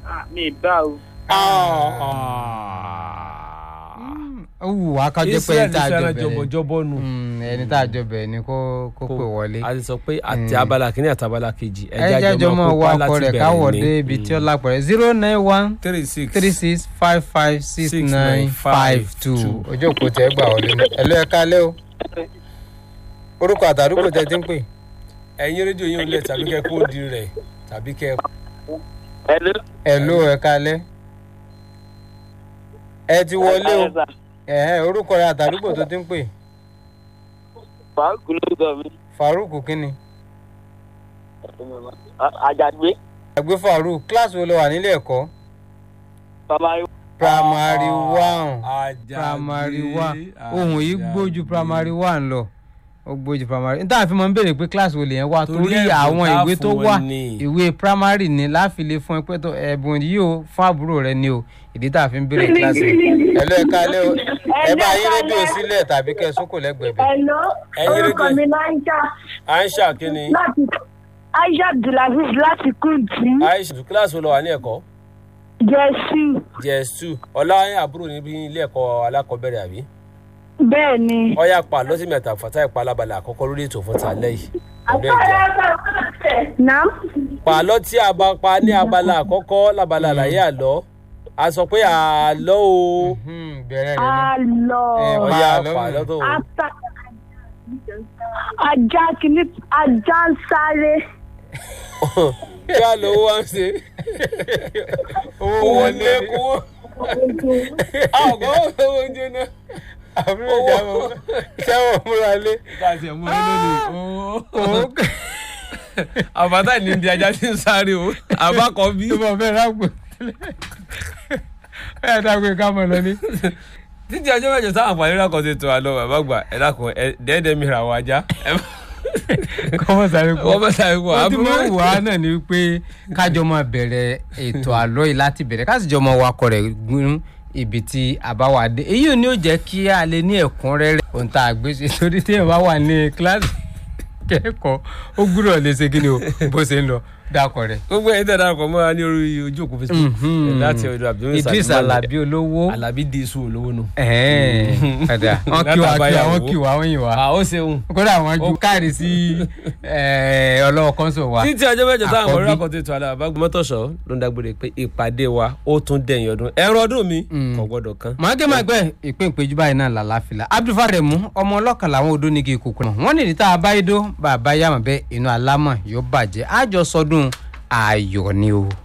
mi bá o. ó wù wá kájọ pé israel ẹni tá a jọ fẹ́ràn bẹ̀rẹ̀ jọbọjọbọ nù. Mm, ẹni tá a jọ bẹ̀rẹ̀ ni kó kó pè wọlé. a ti sọ pé àti abala kìíní àti abala kejì ẹ jẹ́jọ́ mọ́ wa ọkọ rẹ̀ káwọ̀ dé ibi tí ó lápẹ̀rẹ̀ zero nine one three six three six five five six Six nine nine five five two two. ojú òpó tẹ gbà wọlé ní. ẹ̀lú ẹ̀ kálẹ́ o orúkọ àtàdúgbò tẹ ti ń pè. ẹ̀yin rédíò yín ò lẹ̀ tàbí kẹ́ kó di rẹ̀ tàbí kẹ́ Hello. ẹ̀lú ẹ̀ kálẹ́ ẹ ti wọlé o ẹ̀hẹ́ orúkọ rẹ̀ àtàdúgbò tó ti ń pè Fàákù ló gbọ́ mi. Farouk kínni. Àjàgbé. àgbẹ̀ Farouk kíláàsì wo ló wà nílé ẹ̀kọ́ Bàbá primary one Àjàgbé, primary one ohun yìí Àjàgbé. gbójú primary one lọ ó gbójú primary n táà fi máa ń béèrè pé kíláàsì wo lèyẹn wà Torí torí ẹ̀bùn àwọn tá ìwé tó fún wà wọn ni. ìwé primary ni láfilé fún ẹ pé tó ẹ̀bùn yìí o fún àbúrò rẹ ni o ìdí tá a fi ń béèrè kíláàsì. ẹ̀lú ẹ̀ kálẹ́ o ẹ bá yín rédíò sílẹ̀ tàbí kẹ́ ẹ sókò lẹ́gbẹ̀ẹ́ bẹ̀. Hello, Ẹ̀yin orúkọ rédíò- mi ní Aisha aisha kínní láti Aisha Abdulaziz láti Kùntì, aisha kíláàsì wo lọ wà ní ẹ̀kọ́ Jẹ́sí. js two ọlá àbúrò níbi ilé ẹ̀kọ́ alákọ̀ọ́bẹ̀rẹ̀ àbí Bẹ́ẹ̀ ni. ọyá pa lọ́sí mẹ́ta fata ìpa alábàlà àkọ́kọ́ lórí ètò fún tàlẹ́ yìí ọdún ìjà Nam. pàlọ́ tí a bá pa ní abala àkọ́kọ́ lábala àlàyé àlọ́ a sọ pé àlọ́ o Hmm, bẹ̀rẹ̀ rẹ̀ ni. Àlọ́. Ẹ, ọyá àlọ́ pàlọ́ tó Ata. Ajá kìíní ajá ń sáré. kí á lọ owó wá ń ṣe owó owó wọlé lé kówó àgọ́ owó oúnjẹ náà àbúrò ìjà mọ̀ sẹ́wọ̀n múra lé. káàsì ẹ̀mú ẹ lónìí owó àbátà ní ibi ajá tí ń sáré o àbákọ́ bí. tó bọ̀ fẹ́ rágbó. ẹ dàgbé ká mọ̀ lọ ní. títí ọjọ́ mẹ́jọ táwọn àǹfààní rà kan ti tó àlọ́ bàbá gbà ẹ dákun ẹ dẹ́ẹ̀dẹ́ mi ra àwọn ajá kọ́mọ̀ sáré kú. wọ́n bá sáré kú wọ́n ti àbúrò máa ń wà á náà ni pé kájọ máa bẹ̀rẹ̀ ètò àlọ́ yìí láti bẹ̀rẹ̀ ká sì jọ máa wakọ̀ rẹ̀ gún ibi tí a bá wà dé èyí ò ní ò jẹ́ kí a lè ní ẹ̀kúnrẹ́rẹ́ ohun tá a gbé ṣe torí tí èèyàn bá wà ní kíláàsì kẹ́kọ̀ọ́ ó gbúdọ̀ lè ṣe kí ni o bó ṣe ń lọ dákọ̀ rẹ̀. gbogbo ẹ̀yin tẹ̀ darapọ̀ mọ́ra ní orí ojú òkú facebook Mhm. láti ọ̀dọ̀ abdul Idris Alabi olówó alabi di isu olówó nù. ẹ̀ẹ́n padà wọ́n kí wa kí wa wọ́n kí wa wọ́n yìn wa à ó ṣeun. kódà wọ́n ju káàrí sí ẹ̀ẹ́, ọlọ́wọ́ kọ́ńsọ̀ wa. títí ọjọ́ mẹ́jọ táwọn Àkọ́bí. ọ̀rẹ́ àkọ́tẹ́ ètò àlọ́ àbágbé mọ́tòṣọ́ ló ń dágbére pé ìpàdé wa ó tún dẹ̀yìn ọdún ẹ̀rọ ọdún mi kò gbọ́dọ̀ kan. mọ̀ọ́kẹ́ máa gbẹ́ ìpín ìpéjú báyìí náà làlàáfíà abdulfare mu ọmọ ọlọ́kan làwọn odó nígi ìkòkò náà wọ́n nìdí tá a bá yé dó bàbá yàmọ̀ bẹ́ẹ̀ inú alámọ̀ yóò bàjẹ́ àjọ sọdún ayọ̀ ni o.